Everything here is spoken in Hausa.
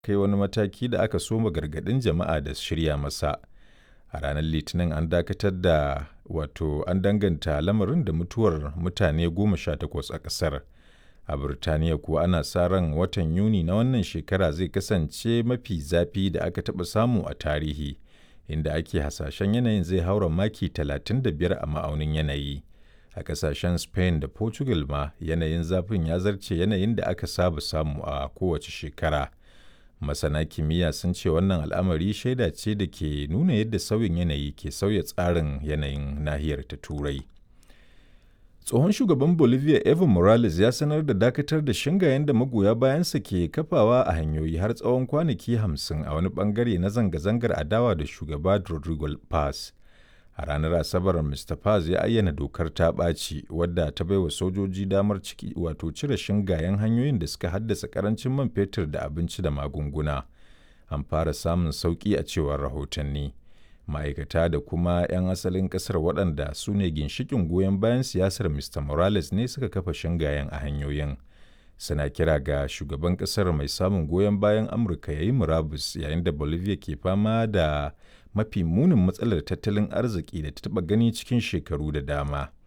kai wani mataki da aka soma gargaɗin jama'a da shirya masa. A ranar Litinin an dakatar da wato an danganta lamarin da mutuwar mutane goma sha takwas a ƙasar. A Burtaniya kuwa ana sa ran watan Yuni na wannan shekara zai kasance mafi zafi da aka taɓa samu a tarihi, inda ake hasashen yanayin zai haura maki 35 a ma'aunin yanayi. A ƙasashen Spain da Portugal ma yanayin zafin ya zarce yanayin da aka saba samu a kowace shekara. Masana kimiyya sun ce wannan al'amari shaida ce da ke nuna yadda sauyin yanayi ke sauya tsarin yanayin nahiyar ta Turai. Tsohon shugaban Bolivia Evo Morales ya sanar da dakatar da shingayen da magoya bayansa ke kafawa a hanyoyi har tsawon kwanaki hamsin a wani bangare na zanga-zangar adawa da shugaba Rodrigo Paz. A ranar Asabar Mr. Paz ya ayyana dokar ta ɓaci wadda ta baiwa sojoji damar ciki wato cire shingayen hanyoyin da suka haddasa karancin man fetur da abinci da magunguna. An fara samun sauƙi a cewar rahotanni. Ma'aikata da kuma 'yan asalin ƙasar waɗanda su ne ginshikin goyon bayan siyasar Mr. Morales ne suka kafa shingayen a hanyoyin. Suna kira ga shugaban ƙasar mai samun goyon bayan Amurka ya yi murabus yayin da Bolivia ke fama da mafi munin matsalar tattalin arziki da ta taɓa gani cikin shekaru da dama.